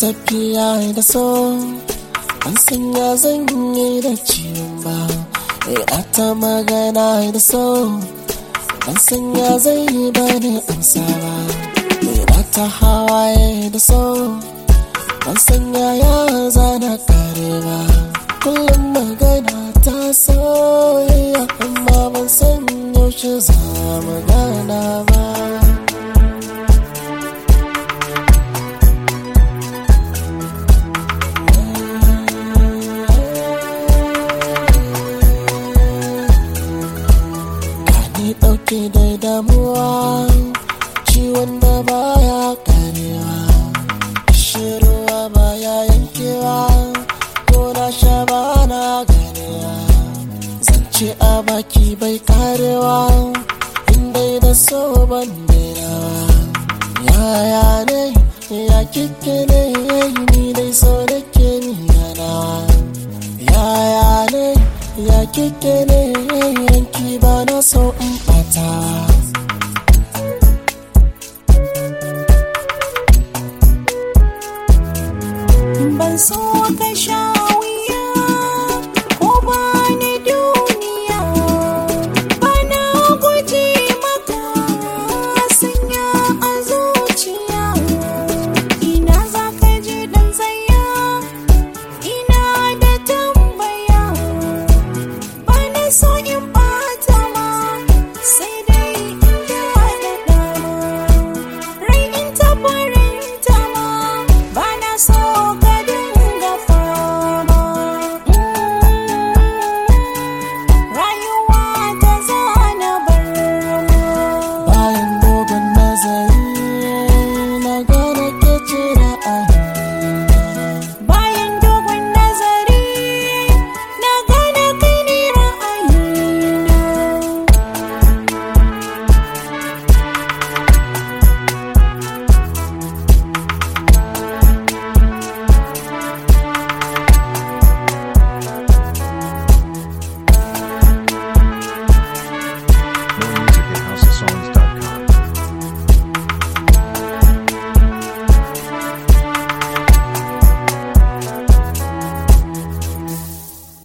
tafiya da so ban sanya zan yi da ciwon ba ina ta magana da so ban sanya zai yi bani amsa ba ina ta hawaye da so ban sanya ya zana kare ba kullum magana ta soyayya amma ban san yaushe za magana ba Ni ɗauke da damuwa ciwon da baya karewa shiruwa baya yankewa ko na sha ba na ganewa zance a baki bai karewa indai da so ban dainawa yaya ne ya kike ne ni dai so da ke niyanawa yaya ne ya kike ne yanki ba na so in bata ban so ka sha